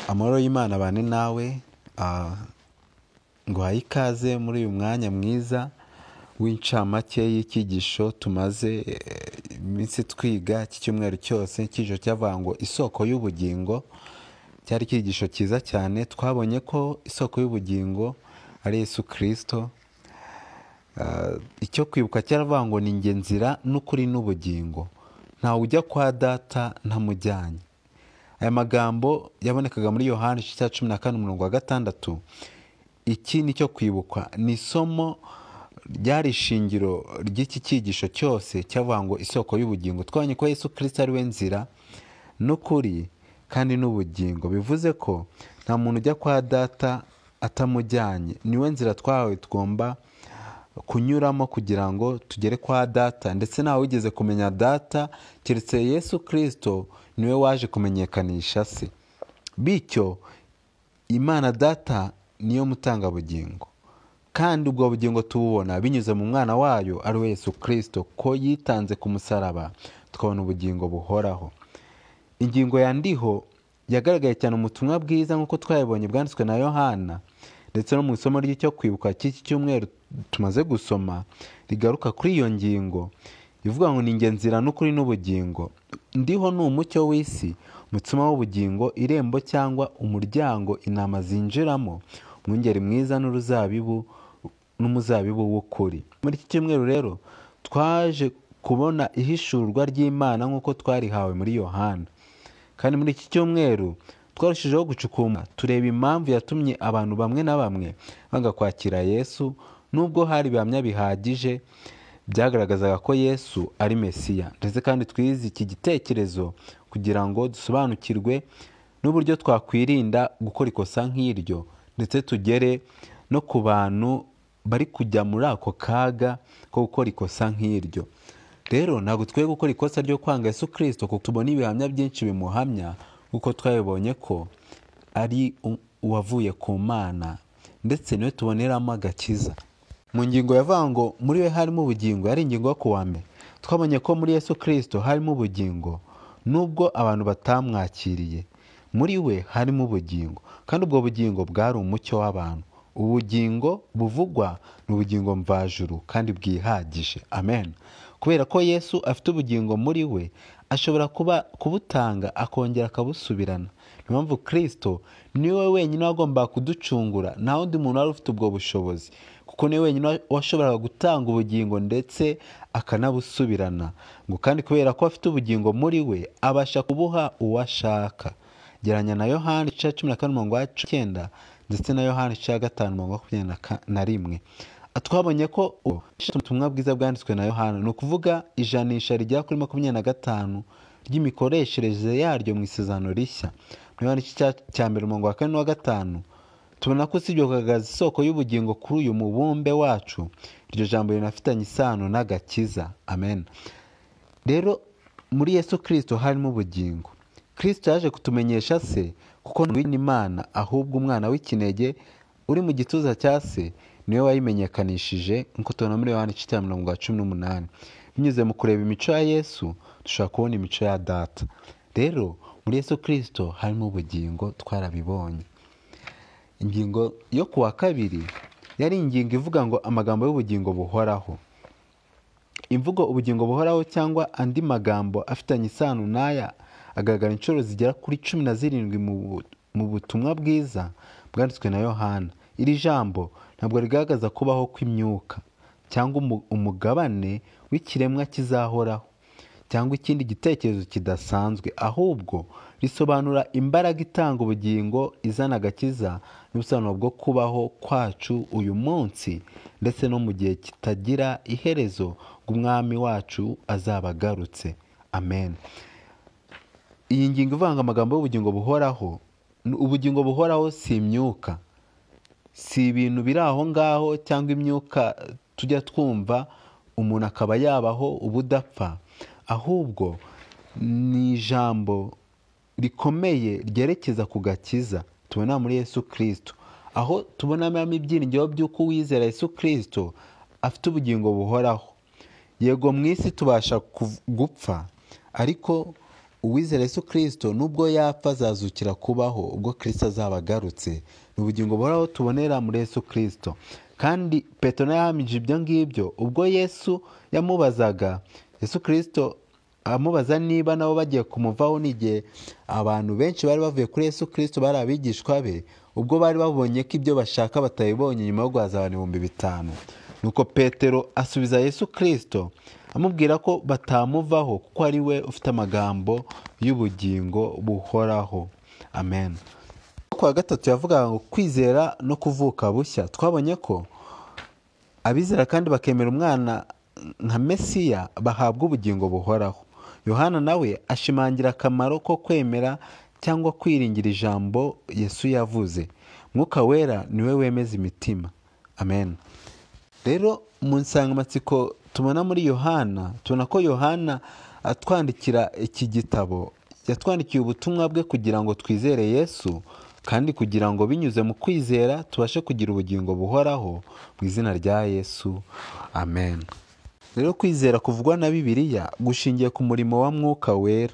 Amahoro y'Imana abane nawe, nguhaye ikaze muri uyu mwanya mwiza w'incamake y'icyigisho tumaze iminsi twiga cy'icyumweru cyose, icyigisho cyavuga ngo isoko y'ubugingo, cyari icyigisho cyiza cyane, twabonye ko isoko y'ubugingo ari Yesu Kristo, icyo kwibuka cyaravuga ngo ni njye nzira n'ukuri n'ubugingo, ntawe ujya kwa data ntamujyanye. Aya magambo yabonekaga muri Yohana igice cya cumi na kane umurongo wa gatandatu, iki ni cyo kwibuka, ni isomo ryari ishingiro ry'iki cyigisho cyose cyavuga ngo isoko y'ubugingo, twabonye ko Yesu Kristo ari we nzira n'ukuri kandi n'ubugingo, bivuze ko nta muntu ujya kwa data atamujyanye, niwe nzira twahawe tugomba kunyuramo kugira ngo tugere kwa data, ndetse ntawe wigeze kumenya data keretse Yesu Kristo niwe waje kumenyekanisha se, bityo Imana data niyo mutangabugingo kandi ubwo bugingo tububona binyuze mu mwana wayo ari we Yesu Kristo, ko yitanze ku musaraba tukabona ubugingo buhoraho. Ingingo ya ndiho yagaragaye cyane mu butumwa bwiza nk'uko twayibonye bwanditswe na Yohana ndetse no mu isomo ry'icyo kwibuka cy'iki cyumweru tumaze gusoma rigaruka kuri iyo ngingo ivuga ngo ni njye nzira n'ukuri n'ubugingo, ndiho ni umucyo w'isi, umutsima w'ubugingo, irembo cyangwa umuryango intama zinjiramo, umwungeri mwiza n'uruzabibu n'umuzabibu w'ukuri. Muri iki cyumweru rero twaje kubona ihishurwa ry'Imana nk'uko twarihawe muri Yohana kandi muri iki cyumweru twarushijeho gucukuma tureba impamvu yatumye abantu bamwe na bamwe banga kwakira Yesu nubwo hari ibihamya bihagije byagaragazaga ko Yesu ari Mesiya ndetse kandi twize iki gitekerezo kugira ngo dusobanukirwe n'uburyo twakwirinda gukora ikosa nk'iryo ndetse tugere no ku bantu bari kujya muri ako kaga ko gukora ikosa nk'iryo rero ntabwo twe gukora ikosa ryo kwanga Yesu Kristo kuko tubona ibihamya byinshi bimuhamya kuko twabibonye ko ari uwavuye ku mana ndetse niwe tuboneramo agakiza mu ngingo yavuga ngo muri we harimo ubugingo yari ingingo yo kuwa mbere twabonye ko muri Yesu Kristo harimo ubugingo nubwo abantu batamwakiriye muri we harimo ubugingo kandi ubwo bugingo bwari umucyo w'abantu ubugingo buvugwa ni ubugingo mvajuru kandi bwihagije amen kubera ko yesu afite ubugingo muri we ashobora kuba kubutanga akongera akabusubirana niyo mpamvu kirisito niwe wenyine wagombaga kuducungura nta wundi muntu wari ufite ubwo bushobozi kuko niwe wenyine washoboraga gutanga ubugingo ndetse akanabusubirana ngo kandi kubera ko afite ubugingo muri we abasha kubuha uwo ashaka geranya na yohani igice cya cumi na kane umurongo wa icyenda ndetse na yohani igice cya gatanu umurongo wa makumyabiri na rimwe twabonye ko ubutumwa bwiza bwanditswe na yohani ni ukuvuga ijanisha rigera kuri makumyabiri na gatanu ry'imikoreshereze yaryo mu isezerano rishya muri yohani igice cya mbere umurongo wa kane n'uwa gatanu tubona ko usibye kugaragaza isoko y'ubugingo kuri uyu mubumbe wacu iryo jambo rinafitanye isano n'agakiza amen rero muri yesu kirisito harimo ubugingo kirisito yaje kutumenyesha se kuko imana ahubwo umwana w'ikinege uri mu gituza cya se niwe wayimenyekanishije nk'uko tubona muri yohani igice cya mirongo cumi n'umunani binyuze mu kureba imico ya yesu dushobora kubona imico ya data rero muri yesu kirisito harimo ubugingo twarabibonye ingingo yo ku wa kabiri yari ingingo ivuga ngo amagambo y'ubugingo buhoraho imvugo ubugingo buhoraho cyangwa andi magambo afitanye isano n'aya agaragara inshuro zigera kuri cumi na zirindwi mu butumwa bwiza bwanditswe na yohana iri jambo ntabwo rigaragaza kubaho kw'imyuka cyangwa umugabane w'ikiremwa kizahoraho cyangwa ikindi gitekerezo kidasanzwe ahubwo risobanura imbaraga itanga ubugingo izana agakiza n'ubusobanuro bwo kubaho kwacu uyu munsi ndetse no mu gihe kitagira iherezo bw'umwami wacu azaba agarutse amen iyi ngingo ivanga amagambo y'ubugingo buhoraho ubugingo buhoraho si imyuka si ibintu biri aho ngaho cyangwa imyuka tujya twumva umuntu akaba yabaho ubudapfa ahubwo ni ijambo rikomeye ryerekeza ku gakiza tubona muri yesu kirisito aho tubonamo ibyiringiro by'uko uwizera yesu kirisito afite ubugingo buhoraho yego mu isi tubasha gupfa ariko uwizera yesu kirisito nubwo yapfa azazukira kubaho ubwo kirisito azaba agarutse ni ubugingo buhoraho tubonera muri yesu kirisito kandi petero yahamije ibyo ngibyo ubwo yesu yamubazaga yesu kirisito amubaza niba nabo bagiye kumuvaho n'igihe abantu benshi bari bavuye kuri yesu kirisito bari abigishwa be ubwo bari babonye ko ibyo bashaka batabibonye nyuma yo guhaza abantu ibihumbi bitanu nuko petero asubiza yesu kirisito amubwira ko batamuvaho kuko ari we ufite amagambo y'ubugingo buhoraho amen ku wa gatatu yavugaga ngo kwizera no kuvuka bushya twabonye ko abizera kandi bakemera umwana nka mesiya bahabwa ubugingo buhoraho yohana nawe ashimangira akamaro ko kwemera cyangwa kwiringira ijambo yesu yavuze mwuka wera niwe wemeza imitima amen rero mu nsangamatsiko tubona muri yohana tubona ko yohana atwandikira iki gitabo yatwandikiye ubutumwa bwe kugira ngo twizere yesu kandi kugira ngo binyuze mu kwizera tubashe kugira ubugingo buhoraho mu izina rya yesu amen rero kwizera kuvugwa na bibiliya gushingiye ku murimo wa mwuka wera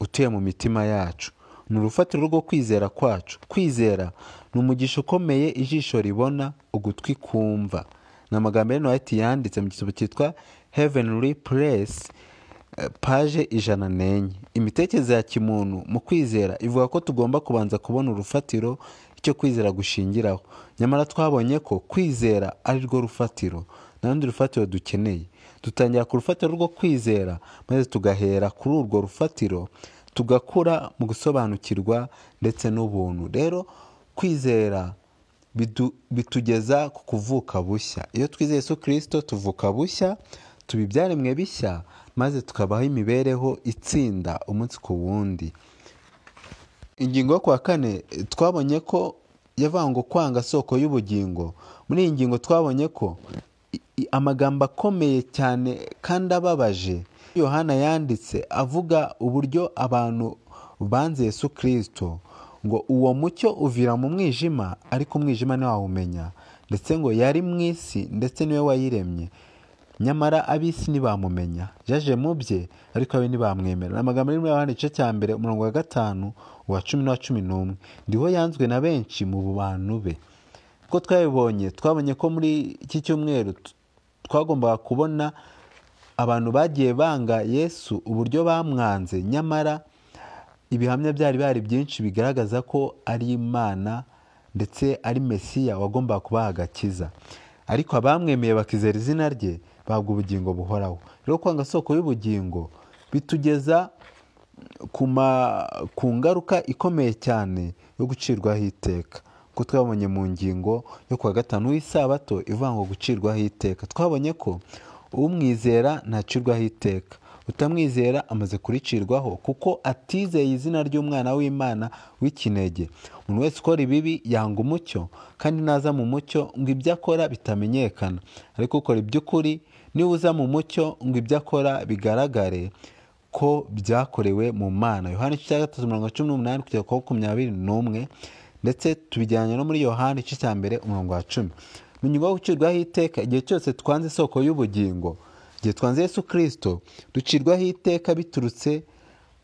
utuye mu mitima yacu ni urufatiro rwo kwizera kwacu kwizera ni umugisha ukomeye ijisho ribona ugutwi kumva ni amagambo ya noheti yanditse mu gitabo cyitwa heavenly place eh, paje ijana n'enye imitekerereze ya kimuntu mu kwizera ivuga ko tugomba kubanza kubona urufatiro icyo kwizera gushingiraho nyamara twabonye ko kwizera ari rwo rufatiro nta rundi rufatiro dukeneye dutangira ku rufatiro rwo kwizera maze tugahera kuri urwo rufatiro tugakura mu gusobanukirwa ndetse n'ubuntu rero kwizera bidu- bitugeza ku kuvuka bushya iyo twizeye Yesu kirisito tuvuka bushya tuba ibyaremwe bishya maze tukabaho imibereho itsinda umunsi ku wundi ingingo yo ku wa kane twabonye ko yavuga ngo kwanga soko y'ubugingo muri iyi ngingo twabonye ko i- i- amagambo akomeye cyane kandi ababaje yohana yanditse avuga uburyo abantu banze yesu kirisito ngo uwo mucyo uvira mu mwijima ariko umwijima ntiwawumenya ndetse ngo yari mu isi ndetse niwe wayiremye nyamara ab'isi ntibamumenya yaje mu bye ariko abe ntibamwemera ni amagambo ari muri yohana igice cya mbere umurongo wa gatanu uwa cumi n'uwa cumi n'umwe ndiho yanzwe na benshi mu bantu be uko twabibonye twabonye ko muri iki cyumweru t- twagombaga kubona abantu bagiye banga yesu uburyo bamwanze nyamara ibihamya byari bihari byinshi bigaragaza ko ari imana ndetse ari mesiya wagombaga kubaha agakiza ariko abamwemeye bakizera izina rye bahabwa ubugingo buhoraho rero kwanga soko y'ubugingo bitugeza ku ma- ku ngaruka ikomeye cyane yo gucirwaho iteka kuko twabonye mu ngingo yo kuwa gatanu w'isabato ivuga ngo gucirwaho iteka twabonye ko umwizera ntacirwaho iteka utamwizera amaze kuricirwaho kuko atizeye izina ry'umwana w'imana w'ikinege umuntu wese ukora ibibi yanga umucyo kandi naza mu mucyo ngo ibyo akora bitamenyekana ariko ukora iby'ukuri niba uza mu mucyo ngo ibyo akora bigaragare ko byakorewe mu mana yohani igice cya gatatu mirongo cumi n'umunani kugera ku wa makumyabiri n'umwe ndetse tubijyanye no muri yohani igice cya mbere umurongo wa cumi mu nyungu yo gucirwaho iteka igihe cyose twanze isoko y'ubugingo igihe twanze yesu kirisito ducirwaho iteka biturutse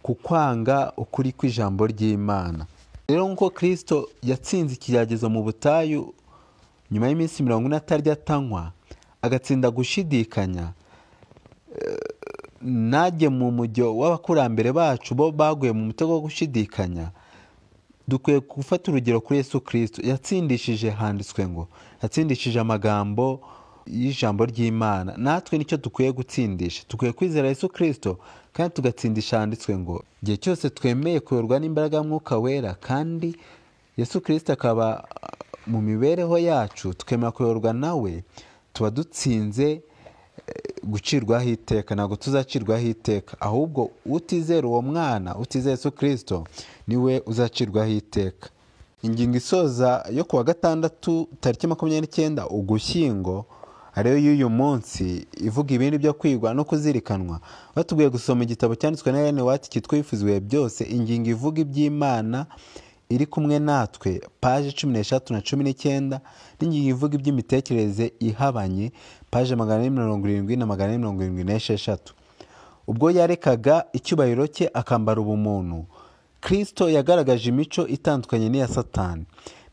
ku kwanga ukuri kw'ijambo ry'imana rero nk'uko kirisito yatsinze ikigeragezo mu butayu nyuma y'iminsi mirongo ine atarya atanywa agatsinda gushidikanya najye mu mujyo w'abakurambere bacu bo baguye mu mutego wo gushidikanya dukwiye gufata urugero kuri yesu kirisito yatsindishije handitswe ngo yatsindishije amagambo y'ijambo ry'imana natwe nicyo dukwiye gutsindisha dukwiye kwizera yesu kirisito kandi tugatsindisha handitswe ngo igihe cyose twemeye kuyoborwa n'imbaraga ya mwuka wera kandi yesu kirisito akaba mu mibereho yacu tukemera kuyoborwa nawe tuba dutsinze gucirwaho iteka ntabwo tuzacirwaho iteka ahubwo utizera uwo mwana utizera Yesu kirisito niwe uzacirwaho iteka ingingo isoza yo ku wa gatandatu tariki makumyabiri n'icyenda ugushyingo ariyo y'uyu munsi ivuga ibindi byo kwigwa no kuzirikanwa batubwiye gusoma igitabo cyanditswe na Ellen White cyitwa bifuziwe byose ingingo ivuga iby'Imana iri kumwe natwe paje cumi n'eshatu na cumi n'icyenda n'ingingo ivuga iby'imitekerereze ihabanye paje magana ane mirongo irindwi na magana ane mirongo irindwi n'esheshatu ubwo yarekaga icyubahiro cye akambara ubumuntu kirisito yagaragaje imico itandukanye n'iya satani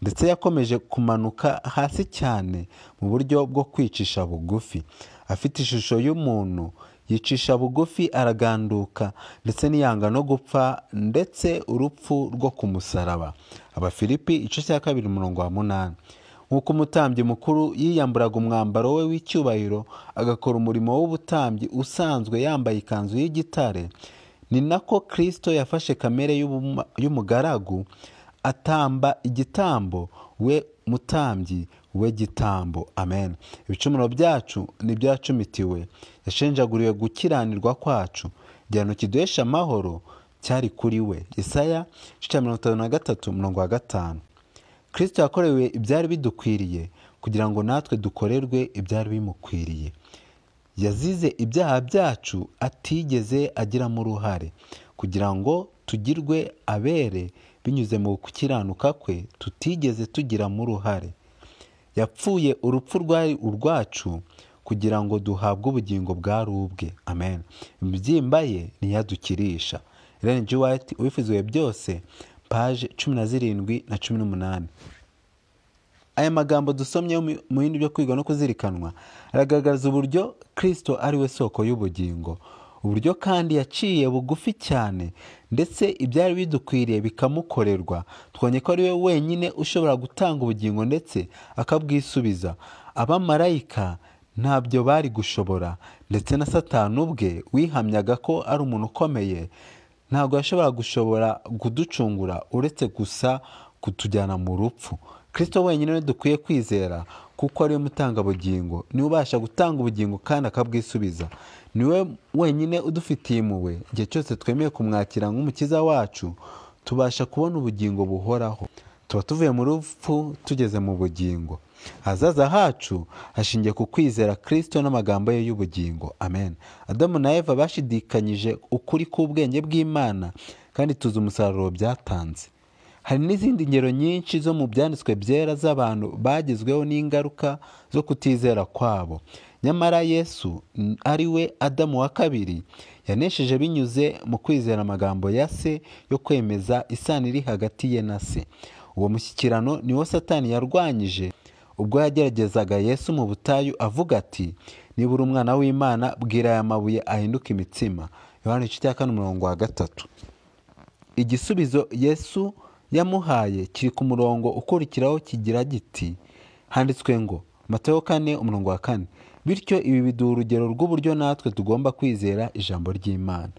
ndetse yakomeje kumanuka hasi cyane mu buryo bwo kwicisha bugufi afite ishusho y'umuntu yicisha bugufi araganduka ndetse n'iyanga no gupfa ndetse urupfu rwo ku musaraba abafilipi igice cya kabiri umurongo wa munani nk'uko umutambyi mukuru yiyamburaga umwambaro we w'icyubahiro agakora umurimo w'ubutambyi usanzwe yambaye ikanzu y'igitare ni nako kirisito yafashe kamere y'ubuma- y'umugaragu atamba igitambo we mutambyi we gitambo amen ibicumuro byacu n'ibyacumitiwe yashenjaguriwe gukiranirwa kwacu igihano kiduhesha amahoro cyari kuri we isaya igice cya mirongo itanu na gatatu umurongo wa gatanu kirisito yakorewe ibyari bidukwiriye kugira ngo natwe dukorerwe ibyari bimukwiriye yazize ibyaha byacu atigeze agiramo uruhare kugira ngo tugirwe abere binyuze mu gukiranuka kwe tutigeze tugiramo uruhare yapfuye urupfu rwari urwacu kugira ngo duhabwe ubugingo bwari ubwe amen imibyimba ye ntiyadukirisha Ellen G. White ubifuziwe byose paje cumi na zirindwi na cumi n'umunani aya magambo dusomye mu- mu bindi byo kwiga no kuzirikanwa aragaragaza uburyo kristo ari we soko y'ubugingo uburyo kandi yaciye bugufi cyane ndetse ibyari bidukwiriye bikamukorerwa twonye ko ari we wenyine ushobora gutanga ubugingo ndetse akabwisubiza abamarayika ntabyo bari gushobora ndetse na satani ubwe wihamyaga ko ari umuntu ukomeye ntabwo yashobora gushobora kuducungura uretse gusa kutujyana mu rupfu kirisito wenyine we dukwiye kwizera kuko ariwe mutangabugingo niwe ubasha gutanga ubugingo kandi akabwisubiza niwe wenyine udufitiye impuhwe igihe cyose twemeye kumwakira nk'umukiza wacu tubasha kubona ubugingo buhoraho tuba tuvuye mu rupfu tugeze mu bugingo ahazaza hacu hashingiye ku kwizera kirisito n'amagambo ye y'ubugingo amen adamu na eva bashidikanyije ukuri k'ubwenge bw'imana kandi tuzi umusaruro byatanze hari n'izindi ngero nyinshi zo mu byanditswe byera z'abantu bagezweho n'ingaruka zo kutizera kwabo nyamara yesu n- ari we adamu wa kabiri yanesheje binyuze mu kwizera amagambo ya se yo kwemeza isano iri hagati ye na se uwo mushyikirano niwo satani yarwanyije ubwo yageragezaga yesu mu butayu avuga ati nibura umwana w'imana bwira aya mabuye ahinduka imitsima yohani igice cya kane umurongo wa gatatu igisubizo yesu yamuhaye kiri ku murongo ukurikiraho kigira giti handitswe ngo matayo kane umurongo wa kane bityo ibi biduha urugero rw'uburyo natwe tugomba kwizera ijambo ry'imana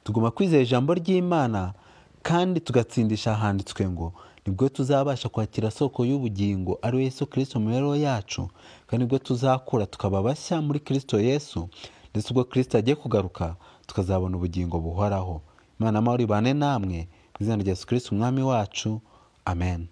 tugomba kwizera ijambo ry'imana kandi tugatsindisha ahanditswe ngo nibwo tuzabasha kwakira soko y'ubugingo ari we yesu kirisito mu mibereho yacu kandi nibwo tuzakura tukaba bashya muri kirisito yesu ndetse ubwo kirisito agiye kugaruka tukazabona ubugingo buhoraho imana amahoro ibane namwe mu izina rya yesu kirisito umwami wacu amen